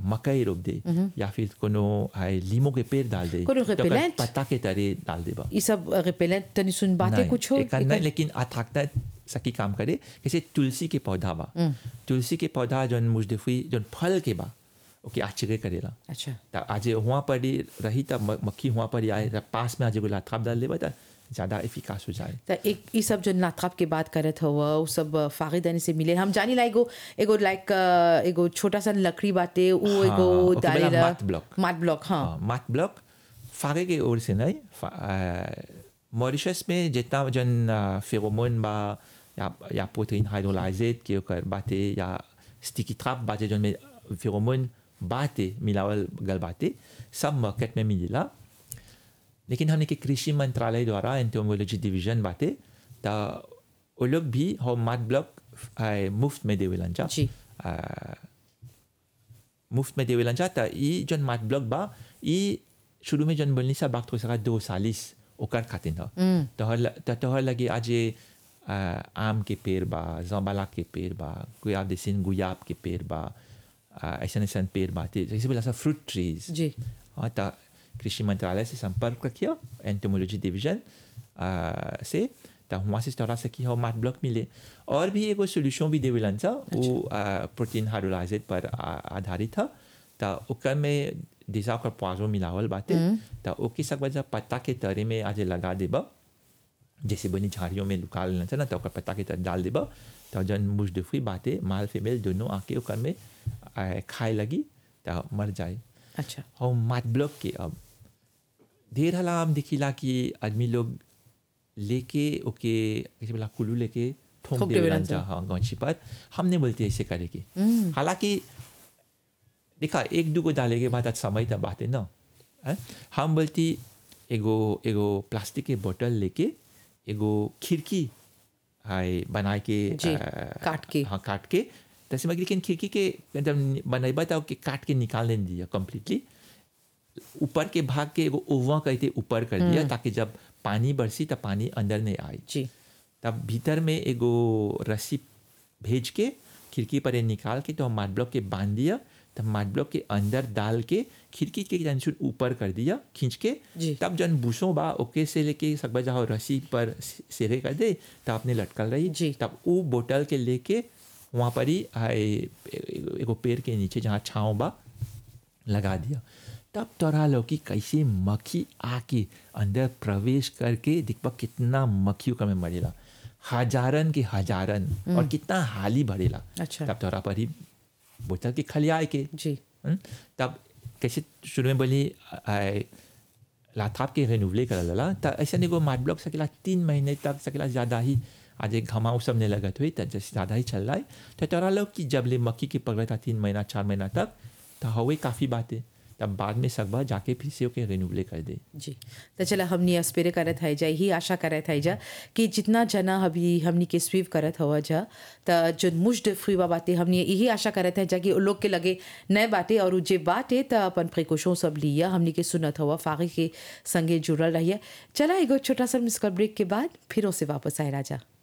मकई रोप दे या फिर कोनो हाय लीमो के पेड़ डाल दे कोनो तो ओकर repellent? पत्ता के तरे डाल देबा ये सब रिपेलेंट तनी सुन बातें नहीं, कुछ हो एकर नहीं लेकिन अथाकता सकी काम करे जैसे तुलसी के पौधा बा तुलसी के पौधा जौन मुजदफी जौन फल के बा ओके आश्चर्य करेला अच्छा त आज वहाँ पर ही रही त म- मक्खी वहाँ पर ही आए त पास में आज एगो लाथाप डाल देबा त ज़्यादा एफिकास हो जाए तो एक ये सब जो नाथाप के बात करत हो वो सब फागिदानी से मिले हम जानी ला एगो एगो लाइक एगो छोटा सा लकड़ी बाटे वो हाँ, एगो ओके बोला डालेला मात ब्लॉक। मात ब्लॉक हाँ हाँ, मात ब्लॉक फागे के ओर से नहीं फा- आ, मॉरिशस में जितना जन आ, फेरोमोन बा या या प्रोटीन हाइड्रोलाइजेट के ओकर बाते या स्टिकी ट्रैप बाते जन में फेरोमोन बाते मिलावल गल बाते सब मार्केट में मिलेला लेकिन हमने के कृषि मंत्रालय द्वारा एंटोमोलॉजी डिवीजन बाते त वो लोग भी हो मात ब्लॉक आ, मुफ्त में देवेलन जा जी। आ, मुफ्त में देवेलन जा त ई जन मात ब्लॉक बा ई शुरू में जन बोलनी सा बात हो सका दो सालिस ओकर खातिर था तोहर ल- त तोहर लगे आज ये, आ, आम के पेड़ बा जम्बाला के पेड़ बा गुयाब देसिन गुयाब के पेड़ बा आ, ऐसन ऐसन पेड़ बाते जैसे बोला सा फ्रूट ट्रीज जी हाँ त कृषि मंत्रालय से संपर्क रखिए एंटोमोलॉजी डिवीजन आ, से त वहाँ से तोरा से कि हो मार्ट ब्लॉक मिले और भी एगो सोल्यूशन भी देवेलन सा वो आ, प्रोटीन हाइड्रोलाइजेट पर आ- आधारित था त ओकर में दिशा ओकर पाजो मिलावल बाटे त ओके सब वजह पत्ता के तरे में आज लगा देबा जैसे बनी झाड़ियों में लुका लेना था ना तो ओकर पत्ता के तरह डाल देबा तो जन मुजदफी बातें माल फीमेल दोनों आके ओकर में आ, खाए लगी तो मर जाए अच्छा और मात ब्लॉक के अब ढेर हला हम देखिला कि आदमी लोग लेके ओके कैसे बोला कुल्लू लेके ठोक ठोक दे देवेलन जा हाँ गौची पर हमने बोलते ऐसे करे की हालांकि देखा एक दो को डाले के बाद आज समय तब बात है ना हैं? हम बोलती एगो एगो प्लास्टिक के बोतल लेके एगो खिड़की हाय बना के जी, आ, काट के। हाँ काट के तैसे मगर लेकिन खिड़की के मतलब बनैबा तो के काट के निकाल नहीं दिया कम्प्लीटली ऊपर के भाग के एगो ओवा कहते ऊपर कर दिया ताकि जब पानी बरसी तब पानी अंदर नहीं आए जी तब भीतर में एगो रस्सी भेज के खिड़की पर ये निकाल के तो हम माट ब्लॉक के बांध दिया तब माट ब्लॉक के अंदर डाल के खिड़की के जंसुन ऊपर कर दिया खींच के जी। तब जन बूसों बा ओके से लेके सकबा जाओ रस्सी पर सि- सिरे कर दे तब आपने लटकल रही जी। तब वो बोतल के लेके वहाँ पर ही आए एगो एगो पेड़ के नीचे जहाँ छाँव बा लगा दिया तब तोरा लौकी कैसे मक्खी आके अंदर प्रवेश करके दिखबा कितना मक्खियों का में मरेला हजारन के हजारन और कितना हाली भरेला अच्छा। तब तोरा पर ही बोतल के खलियाए के जी हम्म? तब कैसे शुरू में बोली आए, लाथाप के रेनुवले कर लला त ऐसा एगो मार्ट ब्लॉक सकेला तीन महीने तक सकेला ज़्यादा ही आज एक घमाव सब ने लगत हुई त जैसे ज़्यादा ही चल रहा है तो तोरा लोग कि जब ले मक्की के पकड़ा था तीन महीना चार महीना तक तो हवे काफ़ी बातें तब बाद में सकबा जाके फिर से ओके रेनुवले कर दे जी तो चला हमनी अस्पेरे करत है जा ही आशा करत है जा कि जितना जना अभी हमनी के स्वीव करत हवा जा त जो मुश्ड फ्रीवा बाटे हमनी यही आशा करत है जा कि उ लोग के लगे नए बाटे और उ जे बाटे त अपन प्रिकॉशन सब लिया हमनी के सुनत हवा फागी के संगे जुड़ल रहिए चला एगो छोटा सा मिसकल ब्रेक के बाद फिर से वापस आए राजा